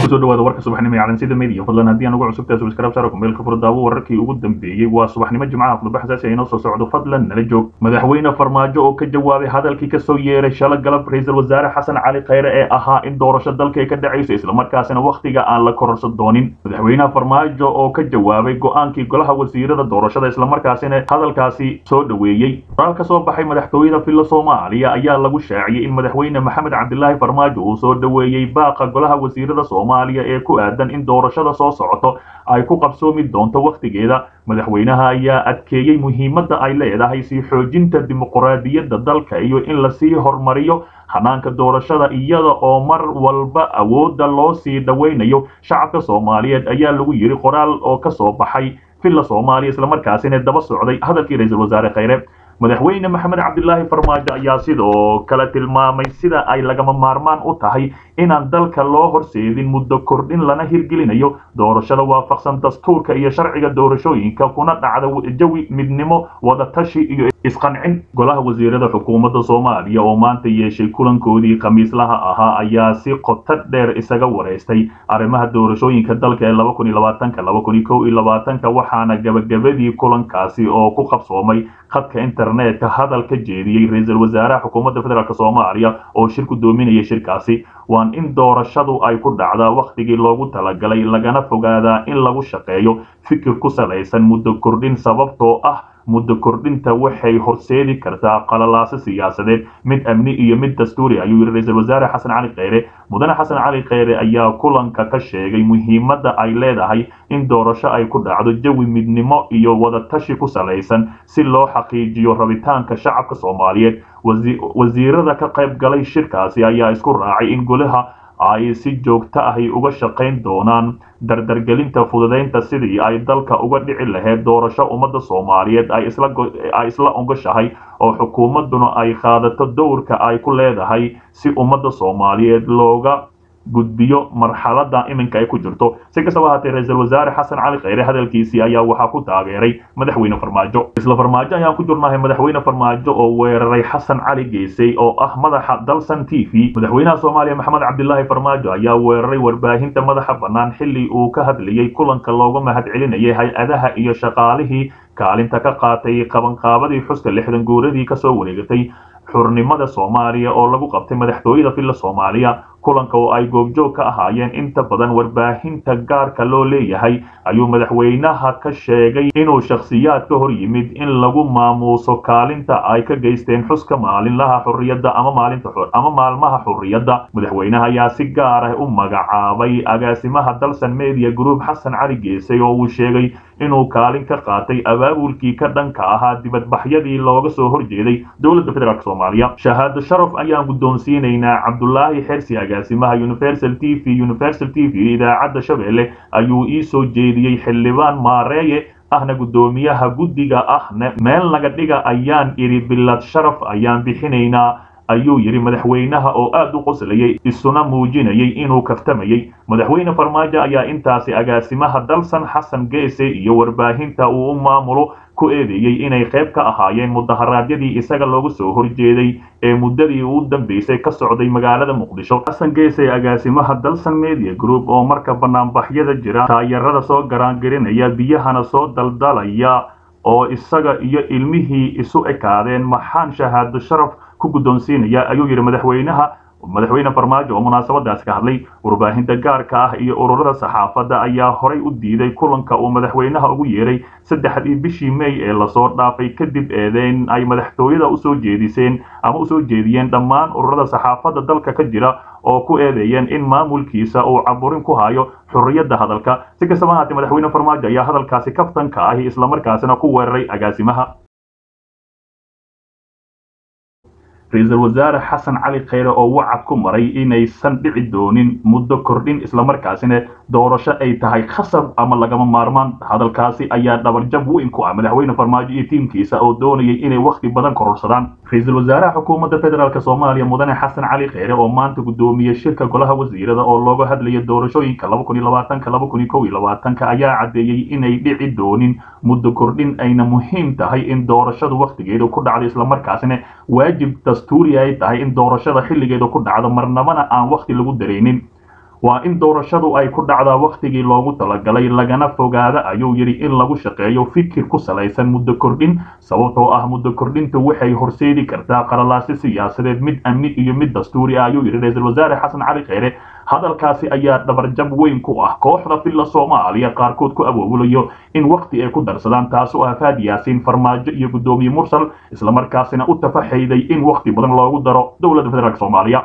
kusoo dhawaada warka subaxnimo ee calansida media fadlan haddii aan ugu cusubtahay subscribe saaro kumeelka furdaawo wararkii ugu dambeeyey waa subaxnimo jimcaha khudba xasaasi inoo soo socdo fadlan nala joog madaxweyne farmaajo oo ka jawaabay hadalkii kasoo yeeray shala galab ra-iisul wasaare xasan cali khayre ee ahaa in doorasho dalka ay ka dhacayso islamarkaasina wakhtiga aan la kororsan doonin madaxweynaha farmaajo oo ka jawaabay go-aankii golaha wasiirada doorashada islamarkaasina hadalkaasi soo dhoweeyey qoraal ka soo baxay madaxtooyada filla soomaaliya ayaa lagu shaaciyey in madaxweyne maxamed cabdilaahi farmaajo uu soo dhoweeyey baaqa golaha wasiirada soomaaliya ee ku aadan in doorashada soo socoto ay ku qabsoomi doonto wakhtigeeda madaxweynaha ayaa adkeeyey muhiimadda ay leedahay sii xoojinta dimuqraadiyadda dalka iyo in lasii horumariyo hanaanka doorashada iyada oo mar walba awoodda loo sii dhowaynayo shacabka soomaaliyeed ayaa lagu yidhi qoraal oo ka soo baxay villa soomaaliya islamarkaasina daba socday hadalkii ra-iisul wasaare khayre madaxweyne maxamed cabdilaahi farmaajo ayaa sidoo kale tilmaamay sida ay lagama maarmaan u tahay inaan dalka loo horseedin muddo kordhin lana hirgelinayo doorashada waafaqsan dastuurka iyo sharciga doorashooyinka kuna dhacda jawi midnimo wadatashi iyo isqancin golaha wasiirada xukuumadda soomaaliya oo maanta yeeshay kulankoodii khamiislaha ahaa ayaa si qoto dheer isaga wareystay arrimaha doorashooyinka dalka ee laba kun iyo labaatanka laba kun iyo kow iyo labaatanka waxaana gabagabadii kulankaasi oo ku qabsoomay khadka internetka hadal ka jeediyey ra-iisul wasaaraha xukuumadda federaalk soomaaliya oo shir ku doominaya shirkaasi waan in doorashadu ay ku dhacdaa wakhtigii loogu talagalay lagana fogaadaa in lagu shaqeeyo fikir ku salaysan muddo kordhin sababtoo ah muddo kordhinta waxay horseedi kartaa qalalaaso siyaasadeed mid amni iyo mid dastuuri ayuu yidhi ra-iisul wasaare xasan cali kheyre mudane xasan cali kheyre ayaa kulanka ka sheegay muhiimadda ay leedahay in doorasho ay ku dhacdo jawi midnimo iyo wadatashi ku salaysan si loo xaqiijiyo rabitaanka shacabka soomaaliyeed wasiirada ka qayb galay shirkaasi ayaa isku raacay in golaha ay si joogto ahi uga shaqayn doonaan dardargelinta fududaynta sidii ay dalka uga dhici lahayd doorasho ummadda soomaaliyeed ay isla ogashahay oo xukuumadduna ay qaadato dowrka ay ku leedahay si ummadda soomaaliyeed looga gudbiyo marxalada iminka ay ku jirto si kastaba haatee ra-iisul wasaare xasan cali kheyre hadalkiisii ayaa waxaa ku taageeray madaxweyne farmaajo isla farmaajo ayaan ku jirnahay madaxweyne farmaajo oo weeraray xasan cali geesay oo ah madaxa dalsan t v madaxweynaha soomaaliya maxamed cabdilaahi farmaajo ayaa weeraray warbaahinta madaxa bannaan xilli uu ka hadlayey kulanka looga mahadcelinayay hay-adaha iyo shaqaalihii kaalinta ka qaatay qabanqaabadii xuska lixdan guuradii kasoo wareegatay xurnimada soomaaliya oo lagu qabtay madaxtooyada villa soomaaliya kulanka oo ay goobjoog ka ahaayeen inta badan warbaahinta gaarka loo leeyahay ayuu madaxweynaha ka sheegay inuu shakhsiyaad ka hor yimid in lagu maamuuso kaalinta ay ka geysteen xuska maalinlaha xurriyadda ama maalinta ama maalmaha xurriyadda madaxweynaha ayaa si gaar ah u magacaabay agaasimaha dalsan media group xasan cali geesay oo uu sheegay inuu kaalin ka qaatay abaabulkii ka dhanka ahaa dibadbaxyadii looga soo horjeeday dowladda federaalk soomaaliya shahaado sharaf ayaan guddoonsiinaynaa cabdulaahi xersi agaasimaha universal t v universal t v idaacadda shabeelle ayuu ii soo jeediyey xildhibaan maareeye ahna guddoomiyaha guddiga ahna meel naga dhiga ayaan idhi bilad sharaf ayaan bixinaynaa ayuu yidhi madaxweynaha oo aad u qoslayay isuna muujinayay inuu kaftamayey madaxweyne farmaajo ayaa intaasi agaasimaha dalsan xasan geese iyo warbaahinta uu u maamulo ku eedeeyey inay qayb ka ahaayeen mudaharaadyadii isaga looga soo horjeeday ee muddadii u dambeysay ka socday magaalada muqdisho xasan geese agaasimaha dalsan media group oo marka banaanbaxyada jira taayarada soo garaangarinaya biyahana soo daldalaya oo isaga iyo ilmihii isu ekaadeen maxaan shahaado sharaf ku guddoonsiinaya ayuu yidhi madaxweynaha madaxweyne farmaajo oo munaasabadaas ka hadlay warbaahinta gaarka ah iyo ururada saxaafadda ayaa horay u diiday kulanka uu madaxweynaha ugu yeeray saddexdii bishii may ee lasoo dhaafay kadib eedeyn ay madaxtooyada usoo jeediseen ama usoo jeediyeen dhammaan ururada saxaafadda dalka ka jira oo ku eedeeyeen in maamulkiisa uu caburin ku hayo xurriyadda hadalka si kastaba haatee madaxweyne farmaajo ayaa hadalkaasi kaftanka ahi islamarkaasina ku weeraray agaasimaha ra-iisul wasaare xasan cali kheyre oo wacad ku maray inaysan dhici doonin muddo kordhin islamarkaasina doorasho ay tahay khasab ama lagama maarmaan hadalkaasi ayaa dhabarjab weyn ku ah madaxweyne farmaajo iyo tiimkiisa oo doonayay inay wakhti badan kororsadaan ra-iisul wasaaraha xukuumadda federaalk soomaaliya mudane xasan cali kheyre oo maanta guddoomiyey shirka golaha wasiirada oo looga hadlaya doorashooyinka laba kun iyo labaatanka laba kun iyo kow iyo labaatanka ayaa caddeeyey inay dhici doonin muddo kordhin ayna muhiim tahay in doorashadu wakhtigeeda ku dhacdo islamarkaasina waajib dastuuri ay tahay in doorashada xilligeeda ku dhacdo marnabana aan wakhti lagu daraynin waa in doorashadu ay ku dhacdaa wakhtigii loogu talagalay lagana fogaada ayuu yidhi in lagu shaqeeyo fikir ku salaysan muddo kordhin sababtoo ah muddo kordhintu waxay horseedi kartaa qalalaasi siyaasadeed mid amni iyo mid dastuuri ah ayuu yidhi ra-iisul wasaare xasan cali kheyre hadalkaasi ayaa dhabarjab weyn ku ah kooxda filla soomaaliya qaarkood ku awoolayo in wakhti ay ku darsadaan taasoo ah faad yaasiin farmaajo iyo guddoomiye mursal islamarkaasina u tafaxayday in wakhti badan loogu daro dowladda federaalk soomaaliya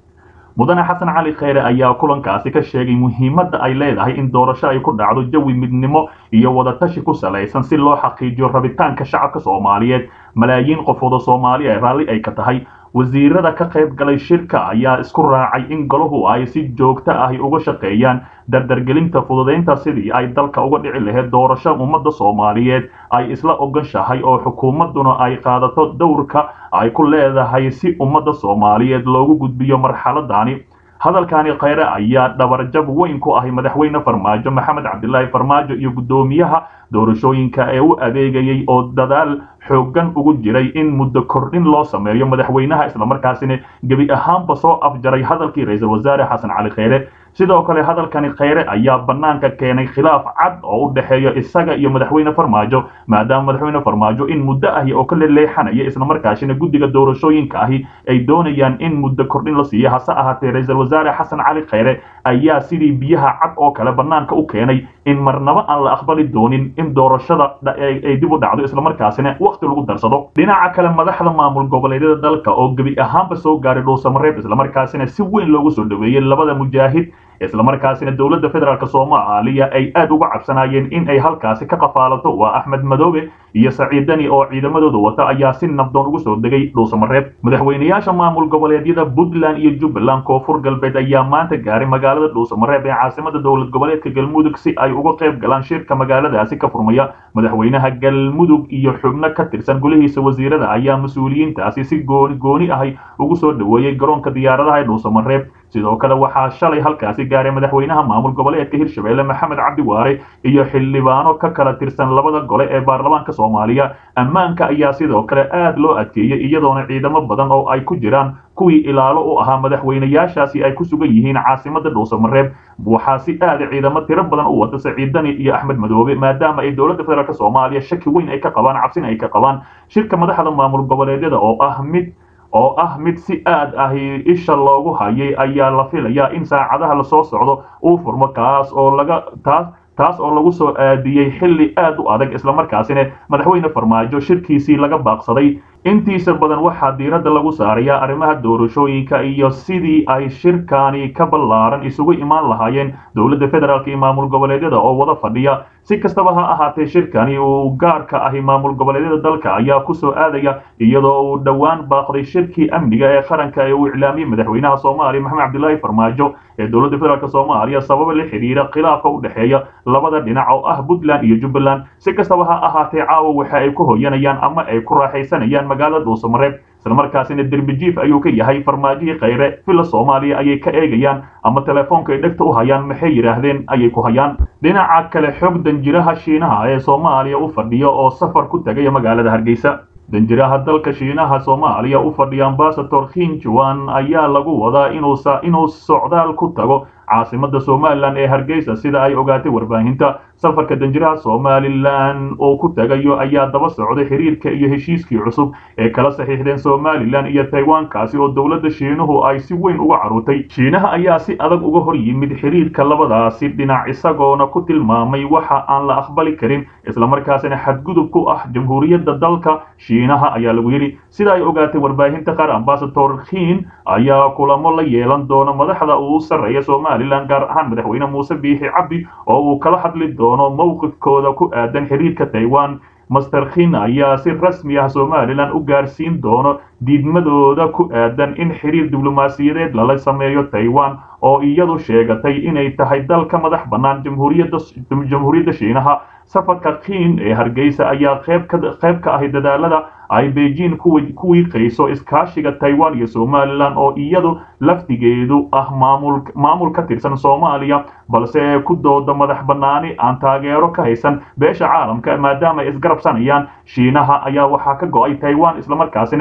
mudane xasan cali kheyre ayaa kulankaasi ka sheegay muhiimadda ay leedahay in doorasho ay ku dhacdo jawi midnimo iyo wadatashi ku salaysan si loo xaqiijiyo rabitaanka shacabka soomaaliyeed malaayiin qofood oo soomaaliya ee raalli ay ka tahay wasiirada ka qayb galay shirka ayaa isku raacay in golahu ay si joogto ahi uga shaqeeyaan dardargelinta fududaynta sidii ay dalka uga dhici lahayd doorasho ummadda soomaaliyeed ay isla ogashahay oo xukuumadduna ay qaadato dowrka ay ku leedahay si ummadda soomaaliyeed loogu gudbiyo marxaladani hadalkani kheyre ayaa dhabarjab weyn ku ahay madaxweyne farmaajo maxamed cabdilaahi farmaajo iyo guddoomiyaha doorashooyinka ee u adeegayay oo dadaal xooggan ugu jiray in muddo kordhin loo sameeyo madaxweynaha islamarkaasina gebi ahaanba soo afjaray hadalkii ra-iisul wasaare xasan cali kheyre sidoo kale hadalkani kheyre ayaa bannaanka keenay khilaaf cad oo u dhexeeya isaga iyo madaxweyne farmaajo maadaama madaxweyne farmaajo in muddo ahi oo ka leleexanaya islamarkaasina guddiga doorashooyinka ahi ay doonayaan in muddo kordhin la siiyo hase ahaatee ra-iisul wasaare xasan cali kheyre ayaa sidii biyaha cad oo kale bannaanka u keenay in marnabo aan la aqbali doonin in doorashada ay dib u dhacdo islamarkaasina wakhti lagu darsado dhinaca kale madaxda maamul goboleedyada dalka oo gebi ahaanba soo gaaray dhuusamareeb islamarkaasina si weyn loogu soo dhaweeyey labada mujaahid islamarkaasina dowladda federaalk soomaaliya ay aad uga cabsanayeen in ay halkaasi ka qafaalato waa axmed madoobe iyo saciidani oo ciidamadooda wata ayaa si nabdoon ugu soo degay dhuusamareeb madaxweynayaasha maamul goboleedyada puntland iyo jubbaland koonfur galbeed ayaa maanta gaaray magaalada dhuusamareeb ee caasimada dowlad goboleedka galmudug si ay uga qayb galaan shirka magaaladaasi ka furmaya madaxweynaha galmudug iyo xubno ka tirsan golihiisa wasiirada ayaa mas-uuliyiintaasi si gooni gooni ahay ugu soo dhaweeyey garoonka diyaaradaha ee dhuusamareeb sidoo kale waxaa shalay halkaasi gaaray madaxweynaha maamul goboleedka hirshabelle maxamed cabdi waare iyo xildhibaano ka kala tirsan labada gole ee baarlamaanka soomaaliya ammaanka ayaa sidoo kale aad loo adkeeyey iyadoona ciidamo badan oo ay ku jiraan kuwii ilaalo u ahaa madaxweynayaashaasi ay ku sugan yihiin caasimada dhuusamareeb waxaa si aada ciidamo tiro badan u wata saciidani iyo axmed madoobe maadaama ay dowladda federaalk soomaaliya shaki weyn ay ka qabaan cabsina ay ka qabaan shirka madaxda maamul goboleedyada oo ah mid oo ah mid si aad ahi isha loogu hayay ayaa la filayaa in saacadaha lasoo socdo uu furmo kaas oo laga taas taas oo lagu soo aadiyey xilli aad u adag islamarkaasina madaxweyne farmaajo shirkiisii laga baaqsaday intiisa badan waxaa diiradda lagu saarayaa arrimaha doorashooyinka iyo sidii ay shirkani ka ballaaran isugu imaan lahaayeen dowladda federaalk iyo maamul goboleedyada oo wada fadhiya si kastaba ha ahaatee shirkani uu gaarka ahi maamul goboleedyada dalka ayaa ku soo aadaya iyadoo uu dhowaan baaqday shirkii amniga ee qaranka ee uu iclaamiyey madaxweynaha soomaaliya maxamed cabdilaahi farmaajo ee dowladda federaalk soomaaliya sababa la xidhiira khilaafka u dhexeeya labada dhinac oo ah puntland iyo jubbaland si kastaba ha ahaatee caawa waxa ay ku hoyanayaan ama ay ku raaxaysanayaan magaalada dhuusamareeb islamarkaasina derbijiif ayuu ka yahay farmaajihii kheyre villa soomaaliya ayay ka eegayaan ama telefoonka ay dhegta u hayaan maxay yidhaahdeen ayay ku hayaan dhinaca kale xog danjiraha shiinaha ee soomaaliya u fadhiya oo safar ku tegaya magaalada hargeysa danjiraha dalka shiinaha soomaaliya u fadhiya ambasador khinjuan ayaa lagu wadaa inuu socdaal ku tago caasimada somalilan ee hargeysa sida ay ogaatay warbaahinta safarka danjiraha somalilan oo ku tagayo ayaa daba socday xiriirka iyo heshiiskii cusub ee kala saxiixdeen somalilan iyo taiwankaasi oo dowladda shiinuhu ay si weyn uga caruurtay shiinaha ayaa si adag uga hor yimid xiriirka labadaasi dhinac isagoona ku tilmaamay waxa aan la aqbali karin islamarkaasina xadgudub ku ah jamhuuriyadda dalka shiinaha ayaa lagu yidhi sida ay ogaatay warbaahinta qaar ambasador khiin ayaa kulamo la yeelan doona madaxda uu sarreeya somalilan gaar ahaan madaxweyne muuse biixi cabdi oo uu kala hadli doono mowqifkooda ku aadan xiriirka taiwan master khin ayaa si rasmi ah somalilan u gaarsiin doono diidmadooda ku aadan in xiriir diblomaasiyadeed lala sameeyo taiwan oo iyadu sheegatay inay tahay dal ka madax bannaan jamhuuriyadda shiinaha safarka kiin ee hargeysa ayaa qayb ka ahi dadaalada ay beijing ku wiiqayso iskaashiga taiwan iyo somalilan oo iyadu laftigeedu ah maamul ka tirsan soomaaliya balse ku dooda madax bannaani aan taageero ka haysan beesha caalamka maadaama ay isgarabsanayaan shiinaha ayaa waxaa ka go-ay taiwan islamarkaasina shiinaha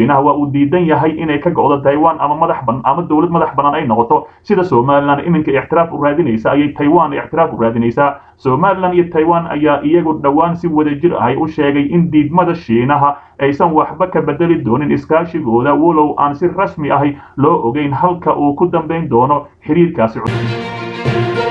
shiinaha waa uu diidan yahay inay ka go'do taiwan ama madax ban ama dowlad madax bannaan ay noqoto sida somalilan iminka ixtiraaf u raadinaysa ayay taiwan ixtiraaf u raadinaysaa somalilan iyo taiwan ayaa iyagu dhowaan si wadajir ahay u sheegay in diidmada shiinaha aysan waxba ka bedeli doonin iskaashigooda walow aan si rasmi ahi loo ogeyn halka uu ku dambayn doono xiriirkaasi cusub